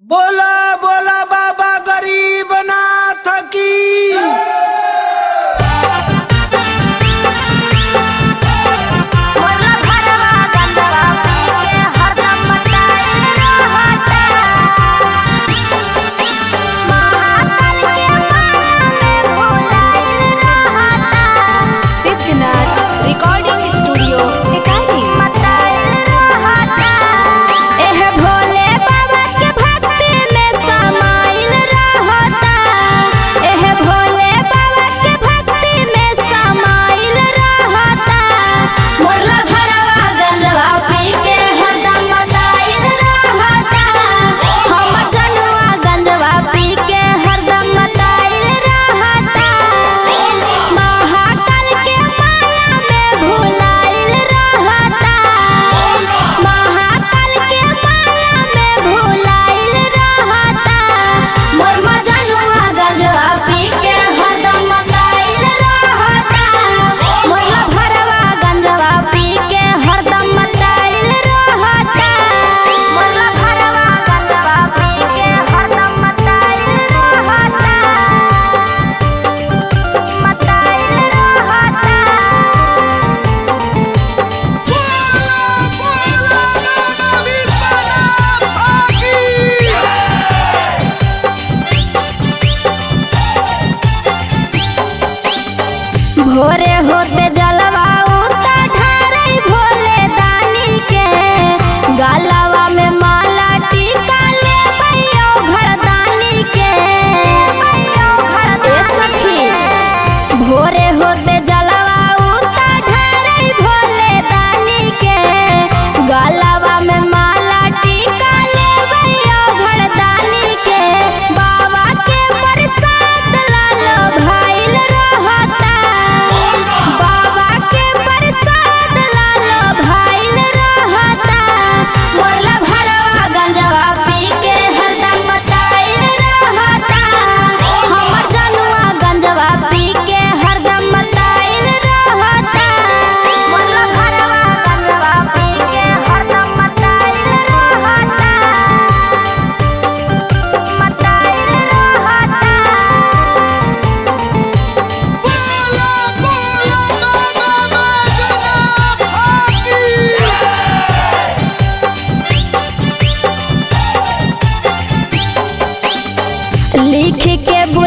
बोला बोला बाबा गरीब नाथ की मोला भरवा गंगवा पी के हरदम मचाए रहता महाकाल के माया में भुलाइल रहता सिद्धनाथ रिकॉर्डिंग स्टूडियो टिकारी मचाए रहता एह भोले बाबा के भक्ति में समाइल रहता एह भोले बाबा के भक्ति में समाइल रहता मोला भरवा गंजवा पी के हरदम मचाइल रहता हम जनुआ गंजवा पी के हरदम मचाइल रहता महाकाल के माया में भुलाइल रहता महाकाल के माया में भुलाइल रहता मोर मजनुआ गंजवा पी के हरदम मचाइल रहता मोर भरवा गंजवा पी के हरदम मचाइल रहता मोर भरवा गंजवा पी के हरदम मचाइल रहता मचाइल रहता भोरे होते जलवा उता ढारई भोले दानी के गलवा में माला टीका ले भैया घरदानी के ए सखी भोरे होते जलवा उता ढारई भोले दानी के गलवा में माला टीका ले भैया घरदानी के बाबा के प्रसाद लालो भाइल रहता बाबा के प्रसाद लालो भाइल रहता मोरला भरवा गंजवा पी के हरदम मचाइल रहता हमर जनुआ गंजवा पी के हरदम मचाइल रहता मोरला भरवा गंजवा पी के हरदम मचाइल रहता मचाइल रहता लिख के बुला